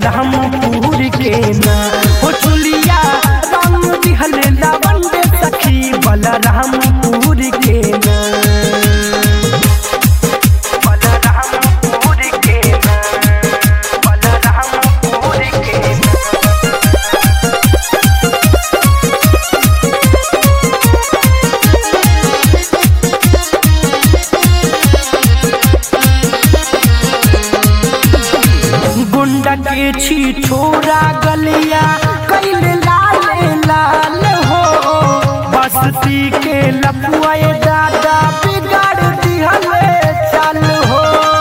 बलरामपुर के ना हो चुलिया रंग दिहल लवंड सखी बलरामपुर के ना बलरामपुर के ना बलरामपुर के ना गुंडा के छी छोरा गलिया कैले लाल लाल हो बस्ती के लपुआए दादा बिगाड़ दिहल चाल हो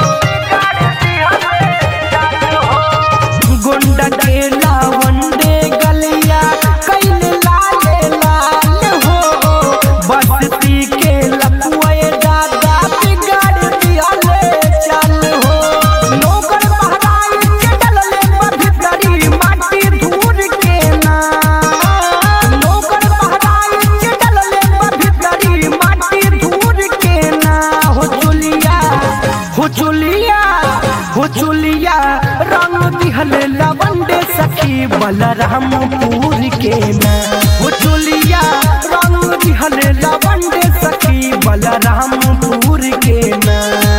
गुंडा के लावंडे गलिया कैले लाल लाल हो बस्ती के लपुआए दादा बिगाड़ दिहल चाल हो नौकर बहराई के डलले बभितरी माटी धूर के ना नौकर बहराई के डलले बभितरी माटी धूर के ना हो चुलिया हो चुलिया हो चुलिया रंग दिहल लवंडे सखी बलरामपुर के ना हो चुलिया रंग दिहल लवंडे सखी बलरामपुर के ना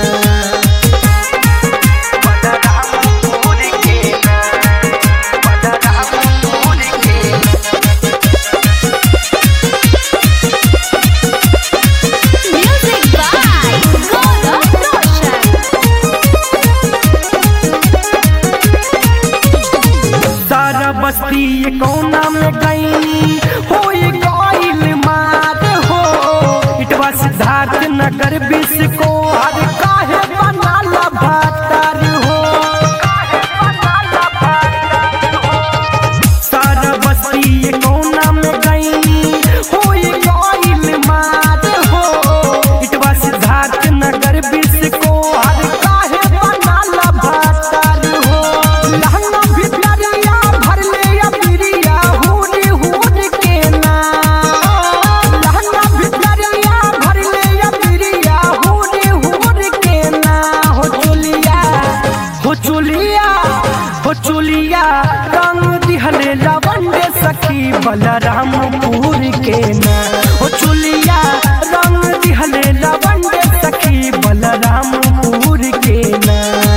बलरामपुर के ना बलरामपुर के ना Music by Gaurav Roshan. सारा बस्ती ये कोना में गई हो ये गईल मार हो इटवा सिद्धार्थ नगर बिस को हर काहे बनाला भातार हो सारा बस्ती ये कोना में गई हो ये गईल मार हो इटवा सिद्धार्थ नगर बिस को हर काहे बनाला भातार हो लहंगा भितरिया भर ले अबिरिया हुरी हुर के ना लहंगा भितरिया भर ले अबिरिया हुरी हुर के ना हो चुलिया हो चुलिया हो चुलिया रंग दिहले लवंडे सखी बलरामपुर के ना हो चुलिया रंग दिहले लवंडे सखी बलरामपुर के ना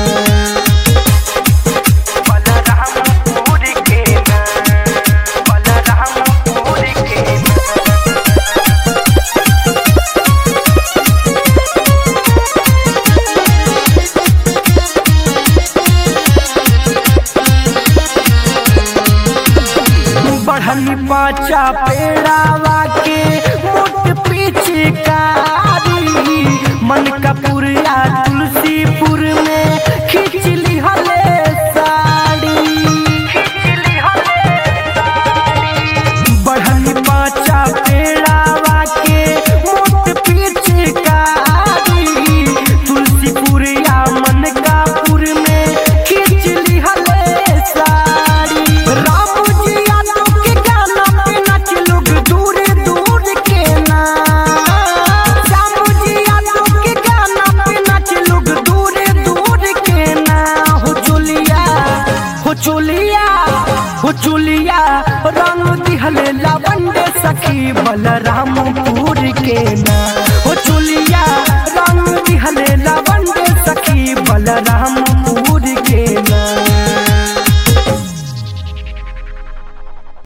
बलरामपुर के ना बलरामपुर के ना बढ़नी पाचा पेड़ावा के मोट पीछे कारी मन कपूरिया तुलसीपुर में खींच ली हले साड़ी बढ़नी पाचा पेड़ावा के मोट पीछे कारी तुलसीपुरिया मन कापुर में खींच ली हले साड़ी राम जी यादव के गाना पे नाच लोग दूर दूर के ना श्याम जी यादव के गाना पे नाच लोग दूर दूर के ना हो चुलिया हो चुलिया हो चुलिया रंग दिहले लवंडे सखी बलरामपुर के ना हो चुलिया रंग दिहले लवंडे सखी बलरामपुर